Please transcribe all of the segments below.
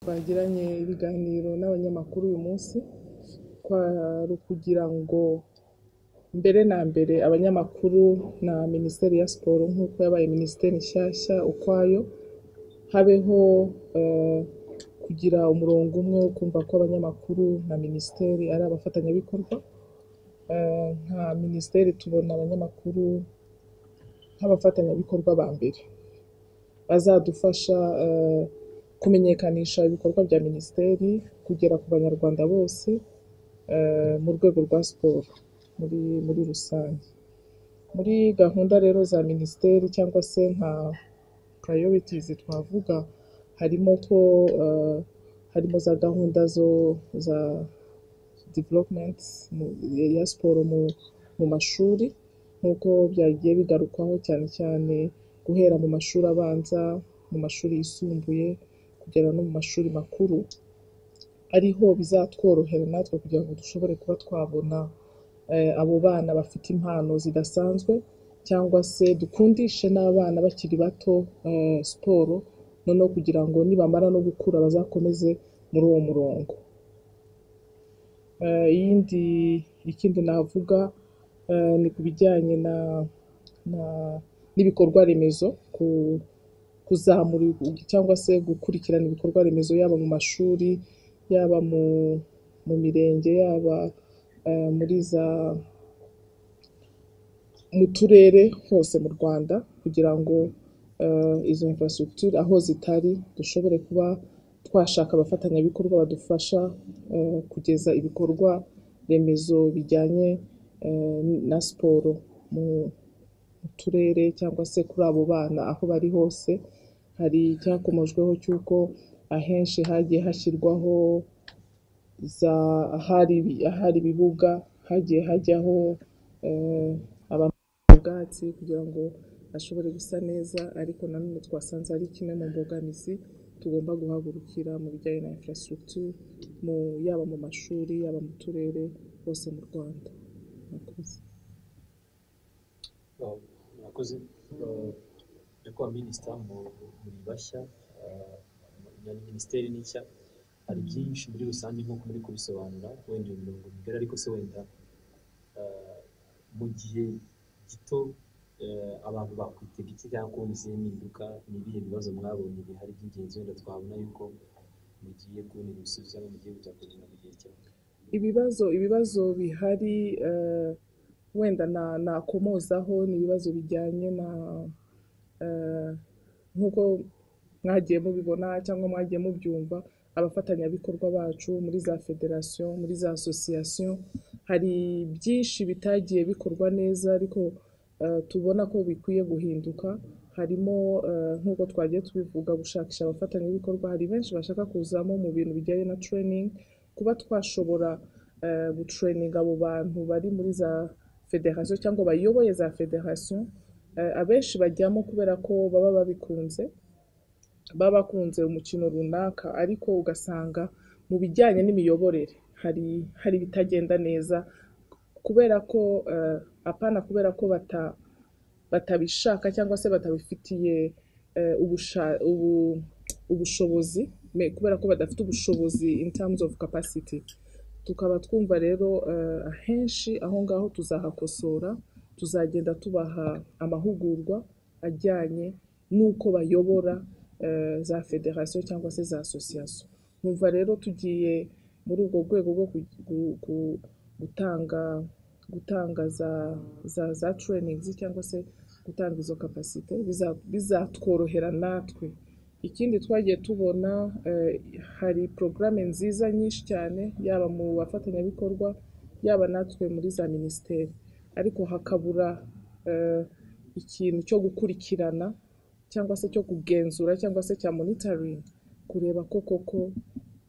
bagiranye ibiganiro n'abanyamakuru uyu munsi kwari ukugira ngo mbere na mbere abanyamakuru na minisiteri ya siporo nk'uko yabaye minisiteri nshyashya ukwayo habeho eh, kugira umurongo umwe wo kumva ko abanyamakuru na minisiteri ari abafatanyabikorwa Eh, nka minisiteri tubona abanyamakuru nk'abafatanyabikorwa ba mbere bazadufasha eh, kumenyekanisha ibikorwa bya minisiteri kugera ku banyarwanda bose eh, mu rwego rwa siporo muri muri rusange muri gahunda rero za minisiteri cyangwa se nka purayovitizi twavuga harimo ko eh, harimo za gahunda zo za development mu- ya siporo mu, mu mashuri nk'uko byagiye bigarukwaho cyane cyane guhera mu mashuri abanza mu mashuri yisumbuye kugera no mu mashuri makuru ariho bizatworohera natwe kugira ngo dushobore kuba twabona eh, abo bana bafite impano zidasanzwe cyangwa se dukundishe n'abana bakiri bato eh, siporo noneho kugira ngo nibamara no gukura bazakomeze muri uwo murongo Eh, iyindi ikindi navuga eh, ni ku bijyanye na, na n'ibikorwa remezo ku kuzamura ibi- cyangwa se gukurikirana ibikorwa remezo yaba mu mashuri yaba mu, mu mirenge yaba eh, muri za mu turere hose mu Rwanda kugira ngo eh, izo infrastructure aho zitari dushobore kuba twashaka abafatanyabikorwa badufasha eh, kugeza ibikorwa remezo bijyanye eh, na siporo mu mu turere cyangwa se kuri abo bana aho bari hose hari icyakomojweho cy'uko ahenshi hagiye hashyirwaho za ahari ibi- ahari ibibuga hagiye hajyaho eh, ubwatsi kugira ngo ashobore gusa neza ariko nanone twasanze ari kimwe mu mbogamizi tugomba guhagurukira mu bijyanye na infrastructure mu yaba mu mashuri yaba mu turere hose mu Rwanda murakoze Uh, murakoze Uh, ariko wa minisita mu- muri bashya uh, na minisiteri ni nshya hari byinshi muri rusange nk'uko muri kubisobanura wenda iyo mirongo migari ariko se wenda uh, mu gihe gito uh, abantu bakwitega iki cyangwa kubona izihe mpinduka ni ibihe bibazo mwabonye bihari by'ingenzi wenda twabona yuko mugiye kubonera ibisubizo cyangwa mugiye gutakuzanya mu gihe cyawe ibibazo ibibazo bihari eh, wenda na- nakomozaho ni ibibazo bijyanye na eh, nk'uko mwagiye mubibona cyangwa mwagiye mubyumva abafatanyabikorwa bacu muri za federasiyo muri za asosiyasiyo hari byinshi bitagiye bikorwa neza ariko eh, tubona ko bikwiye guhinduka harimo eh, nk'uko twagiye tubivuga gushakisha abafatanyabikorwa hari benshi bashaka kuzamo mu bintu bijyanye na training kuba twashobora eh, gutureyininga abo bantu bari muri za federasiyo cyangwa bayoboye za federasiyo eh, abenshi bajyamo kubera ko baba babikunze baba bakunze umukino runaka ariko ugasanga mu bijyanye n'imiyoborere hari hari ibitagenda neza kubera ko eh, apana kubera ko bata batabishaka cyangwa se batabifitiye eh, ubusha- ubu- ubushobozi me- kubera ko badafite ubushobozi in terms of capacity tukaba twumva rero eh, ahenshi aho ngaho tuzahakosora tuzagenda tubaha amahugurwa ajyanye n'uko bayobora eh, za federasiyo cyangwa se za asosiyasiyo nkumva rero tugiye muri ubwo rwego rwo ku- gu- gu- gutanga gutanga za za za trainings cyangwa se gutanga izo kapasite biza- bizatworohera natwe ikindi twagiye tubona eh, hari porogaramu nziza nyinshi cyane yaba mu bafatanyabikorwa yaba natwe muri za minisiteri ariko hakabura eh, ikintu cyo gukurikirana cyangwa se cyo kugenzura cyangwa se cya monitoring kureba ko koko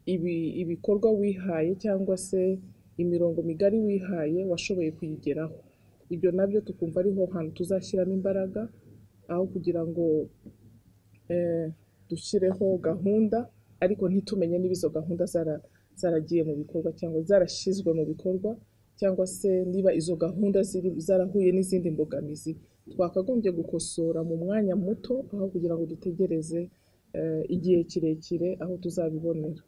ibi ibikorwa wihaye cyangwa se imirongo migari wihaye washoboye kuyigeraho ibyo nabyo tukumva ariho hantu tuzashyiramo imbaraga aho kugira ngo eh, dushyireho gahunda ariko ntitumenye niba izo gahunda zara- zaragiye mu bikorwa cyangwa zarashyizwe mu bikorwa cyangwa se niba izo gahunda ziri, zarahuye n'izindi mbogamizi twakagombye gukosora mu mwanya muto aho kugira ngo dutegereze igihe kirekire aho tuzabibonera